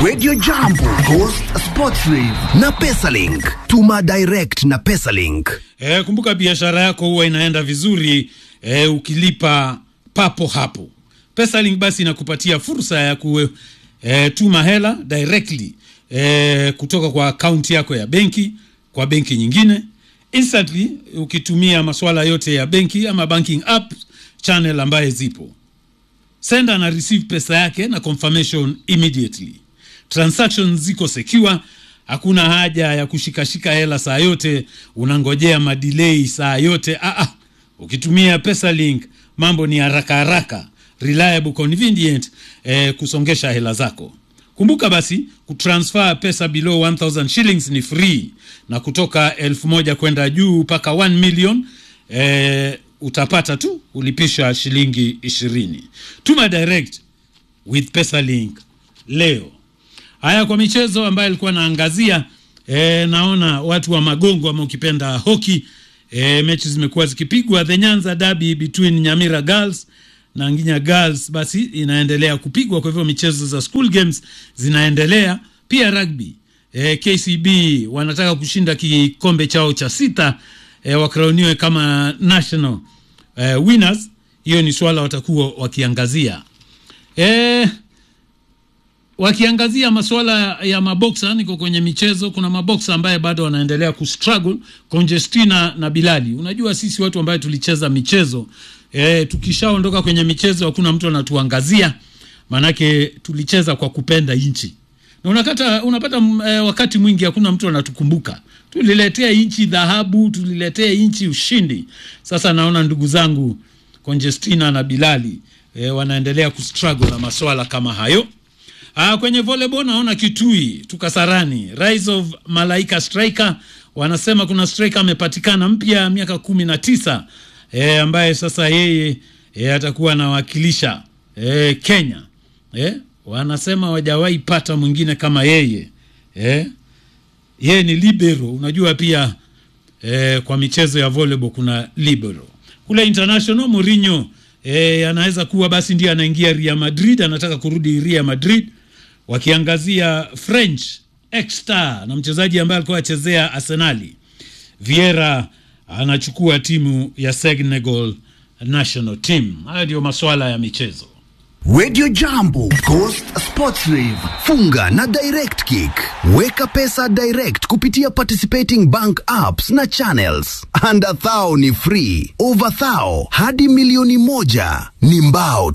Radio Jambo, Ghost Sports Rave na Pesalink. Tuma direct na Pesalink. E, kumbuka biashara yako huwa inaenda vizuri e, ukilipa papo hapo. Pesalink basi inakupatia fursa ya ku e, tuma hela directly e, kutoka kwa akaunti yako ya benki kwa benki nyingine instantly, ukitumia masuala yote ya benki ama banking app channel ambaye zipo. Sender na receive pesa yake na confirmation immediately. Transactions ziko secure, hakuna haja ya kushikashika hela saa yote, unangojea madelay saa yote. Ah, ah. Ukitumia Pesalink mambo ni haraka haraka, reliable, convenient eh, kusongesha hela zako. Kumbuka basi kutransfer pesa below 1000 shillings ni free, na kutoka elfu moja kwenda juu mpaka 1 million eh, utapata tu ulipisha shilingi ishirini. Tuma direct with Pesalink leo. Haya, kwa michezo ambayo alikuwa naangazia e, naona watu wa magongo ama ukipenda hoki e, mechi zimekuwa zikipigwa. The Nyanza Derby between Nyamira Girls na Nginya Girls basi inaendelea kupigwa, kwa hivyo michezo za school games zinaendelea pia. Rugby e, KCB wanataka kushinda kikombe chao cha sita e, wakrauniwe kama national e, winners. Hiyo ni swala watakuwa wakiangazia e, wakiangazia masuala ya maboksa. Niko kwenye michezo, kuna maboksa ambaye bado wanaendelea kustruggle, Conjestina na Bilali. Unajua sisi watu ambaye tulicheza michezo e, tukishaondoka kwenye michezo hakuna mtu anatuangazia, maanake tulicheza kwa kupenda nchi na unakata, unapata e, wakati mwingi hakuna mtu anatukumbuka. Tuliletea nchi dhahabu, tuliletea nchi ushindi. Sasa naona ndugu zangu Conjestina na Bilali e, wanaendelea kustruggle na maswala kama hayo. Ah, kwenye volleyball naona Kitui tukasarani Rise of Malaika striker wanasema kuna striker amepatikana mpya miaka kumi na tisa e, ambaye sasa yeye e, atakuwa anawakilisha e, Kenya e, wanasema wajawahi pata mwingine kama yeye e, yeye ni libero. Unajua pia e, kwa michezo ya volleyball kuna libero. Kule international Mourinho e, anaweza kuwa basi ndiye anaingia Real Madrid, anataka kurudi Real Madrid wakiangazia French ex-star na mchezaji ambaye alikuwa achezea Arsenali Vieira anachukua timu ya Senegal national team. Haya ndio masuala ya michezo. Radio Jambo, Ghost Sports Rave. Funga na Direct Kick. Weka pesa direct kupitia participating bank apps na channels. Under thou ni free, over thou hadi milioni moja ni mbao